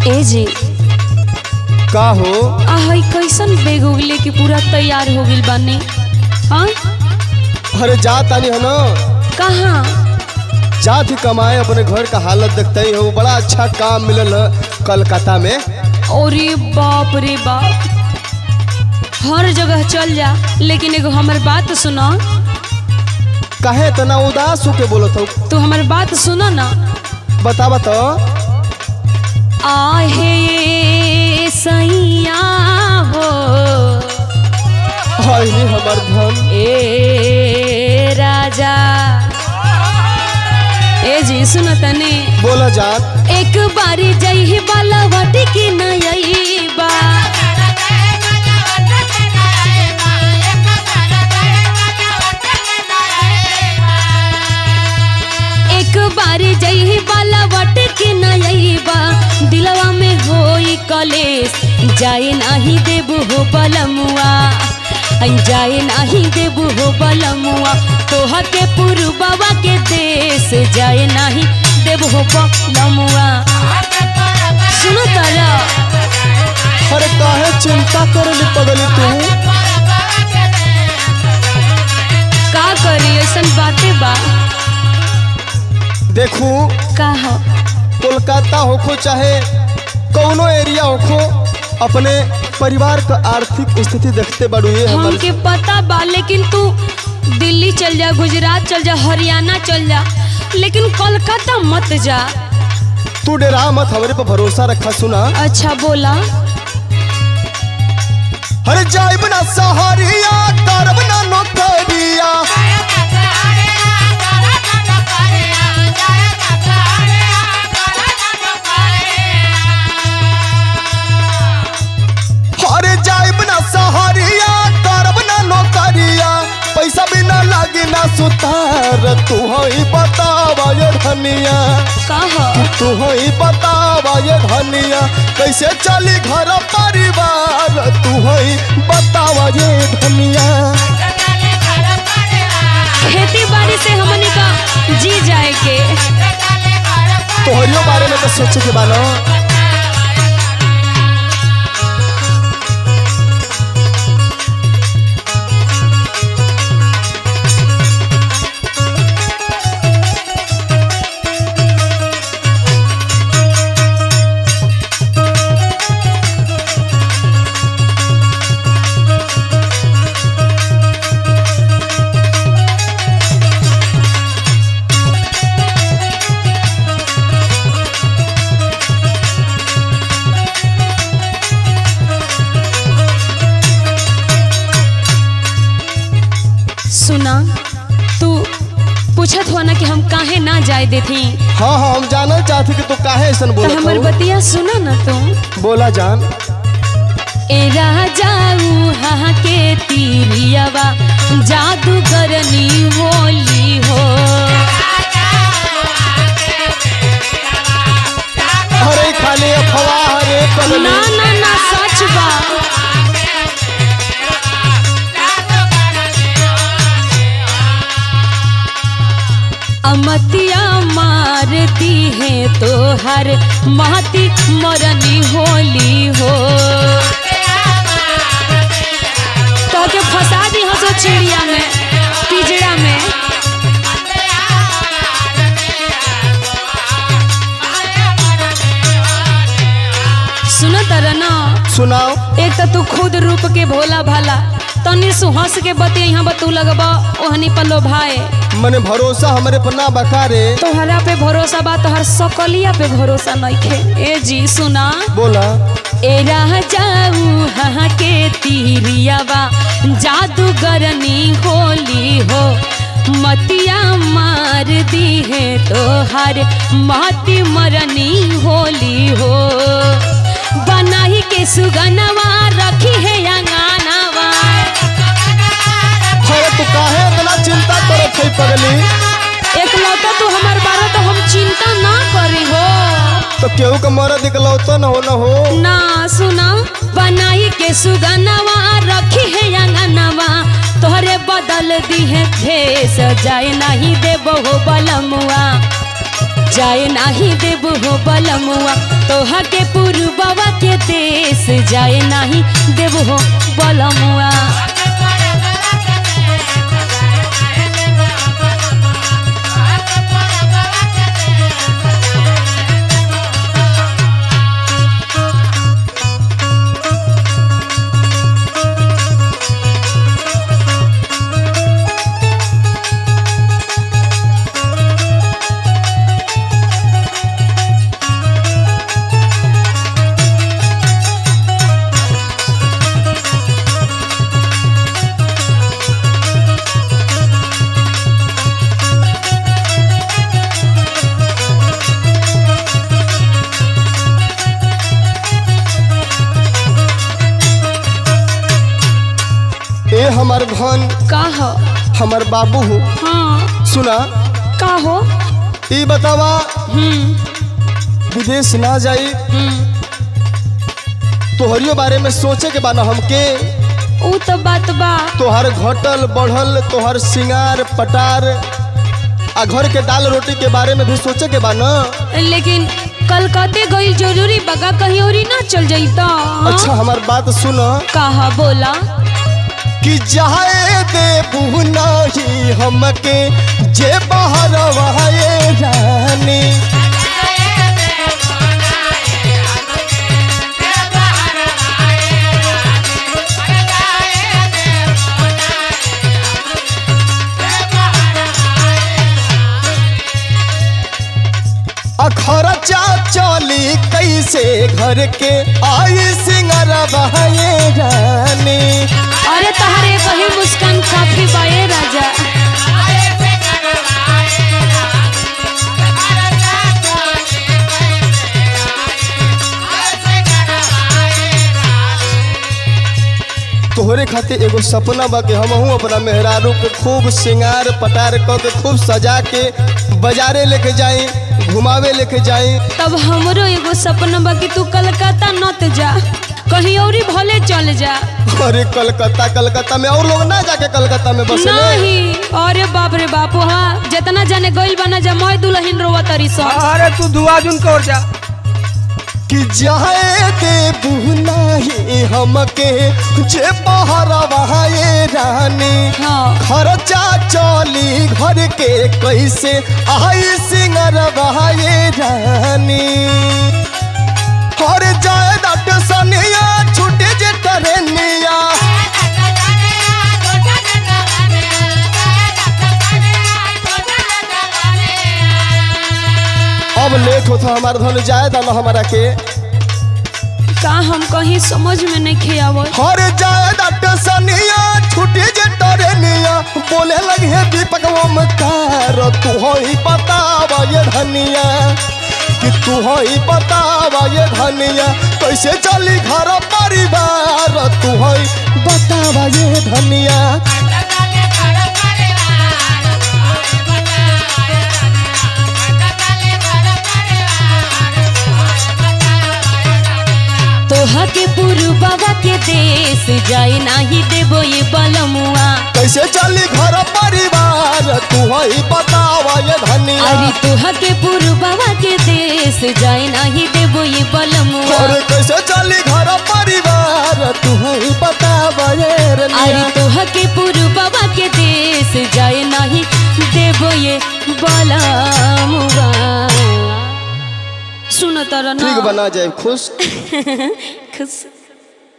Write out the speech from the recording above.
ए जी का हो आहई कैसन बेग उगले के पूरा तैयार हो गइल बानी हाँ अरे जा तानी है ना कहाँ जा थी कमाए अपने घर का हालत देखते ही हो बड़ा अच्छा काम मिलल है कलकत्ता में अरे बाप रे बाप हर जगह चल जा लेकिन एगो हमर बात सुनो काहे तना उदास होके बोलत हो तू हमर बात सुनो ना बतावा तो आहे सैया हो हाय रे हमर धन ए राजा ए जी सुनो तने बोला जान एक बारी जई बाला वाटी की नई बा एक बारी जई बाला वाटी की नई बा दिलवा में होई कलेश जाए नाही देबू हो बलमुआ जाए नाही देबू हो बलमुआ तोहा के पुरबवा के देश जाए नाही देबू हो बलमुआ सुनो तारा अरे काहे चिंता करे पगली तू का करी ऐसन बातें बा देखू का हो कोलकाता होखो चाहे कौनो एरिया होखो अपने परिवार का आर्थिक स्थिति देखते बड़ू ये हमर हमके पता बा लेकिन तू दिल्ली चल जा गुजरात चल जा हरियाणा चल जा लेकिन कोलकाता मत जा तू डरा मत हमरे पर भरोसा रखा सुना अच्छा बोला अरे जाइब ना सहारिया करब ना नौकरिया अरे जाइब ना सहारिया करब ना नौकरिया पैसा बिना लागी ना सुतार तू ही बतावा ये धनिया का हो तू ही बतावा ये धनिया कैसे चली घर परिवार तू ही बतावा ये धनिया खेती बाड़ी से हमने का जी जाए के तोहरियो बारे में तो सोचे के बानो सुना तू पूछत हो ना कि हम काहे ना जाए देती हाँ हाँ हम जानल चाहती कि तू काहे ऐसा तो बोलत हमर हो बतिया सुना ना तू बोला जान ए राजाऊ हाँ के तीरियावा जादूगरनी होली हो अरे खाली अफवाह रे पगली ना ना ना सच बा अमतिया मारती है तो हर महती मरनी होली हो तो के फंसा दी हंसो चिड़िया में पिजड़ा में सुनो तर ना सुनाओ एक तो तू खुद रूप के भोला भाला तनी सु हंस के बतिया यहाँ बतू लगबा ओहनी पल्लो भाई मने भरोसा हमरे पर ना बका रे तोहरा पे भरोसा बा तोहर सकलिया पे भरोसा नइखे ए जी सुना बोला ए रह जाऊ हाँ के तीरियावा जादूगरनी होली हो मतिया मार दी है तोहर महती मरनी होली हो बनाही के सुगनवा रखी है अंगानवा अरे तू काहे इतना चिंता करत है पगली एक लौटा तू हमार बारे तो हम चिंता ना करी हो तो केहू के मरद निकलौतो न हो न हो ना सुना बनाई के सुगनवा रखी है अंगनवा तोहरे बदल दी है भेस जाए नहीं दे बहु बलमुआ जाए नाही देव हो बलमुआ तोहा के पुरबवा के देश जाए नाही देव हो बलमुआ ए हमार धन का हो हमार बाबू हो हाँ सुना का हो ई बतावा हम्म विदेश ना जाई हम्म तोहरियो बारे में सोचे के बाना हमके ऊ तो बात बा तोहर घटल बढ़ल तोहर सिंगार पटार आ घर के दाल रोटी के बारे में भी सोचे के बा न लेकिन कलकत्ते गई जरूरी बगा कहीं और ना चल जाइता अच्छा हमार बात सुन कहा बोला कि जाए देबू नहीं हमके जे बाहर वहाए रानी खर्चा चली कैसे घर के आई सिंगर बहाए रानी अरे तहारे कहीं मुस्कान काफी बाए राजा तोहरे खातिर एगो सपना बा कि हमहू अपना मेहरारू के खूब सिंगार पटार क के खूब सजा के बाजारे लेके जाई घुमावे लेके जाई तब हमरो एगो सपना बा कि तू कलकत्ता नत जा कहीं और भले चल जा अरे कलकत्ता कलकत्ता में और लोग ना जाके कलकत्ता में बसले नहीं अरे बाप रे बाप हाँ जितना जाने गइल बना जा मैं दुल्हन रोवा तरी सो अरे तू दुआ जुन कर जा कि जाए देबू नहीं हमके जे बाहर वहाए रानी हाँ खर्चा चली घर के कैसे आई सिंगर बहाए रानी हर जाए दट सनिया छूटे जे टरेनिया अब लेट होता हमार धन जाए दाना हमारा के का हम कहीं समझ में नहीं खियावत हर जाए दट सनिया छूटे जे टरेनिया बोले लगे दीपक ओमकार तू हो ही बतावा ये धनिया कि तू हो ही बतावा ये धनिया कैसे चली घर परिवार तू हो ही बतावा ये धनिया तोहा के पुरु बाबा के देश जाए नाही देबो ये बलमुआ कैसे चली घर परिवार तू हो ही बतावा ये धनिया अरे तोहा के पुरु बाबा के देश जाए नाही देबो ये बलमुआ और कैसे चली घर परिवार तू हो ही बतावा ये अरे रनिया तोहा के पुरु बाबा के देश जाए नाही देबो ये बलमुआ सुनो तर ठीक बना जाए खुश खुश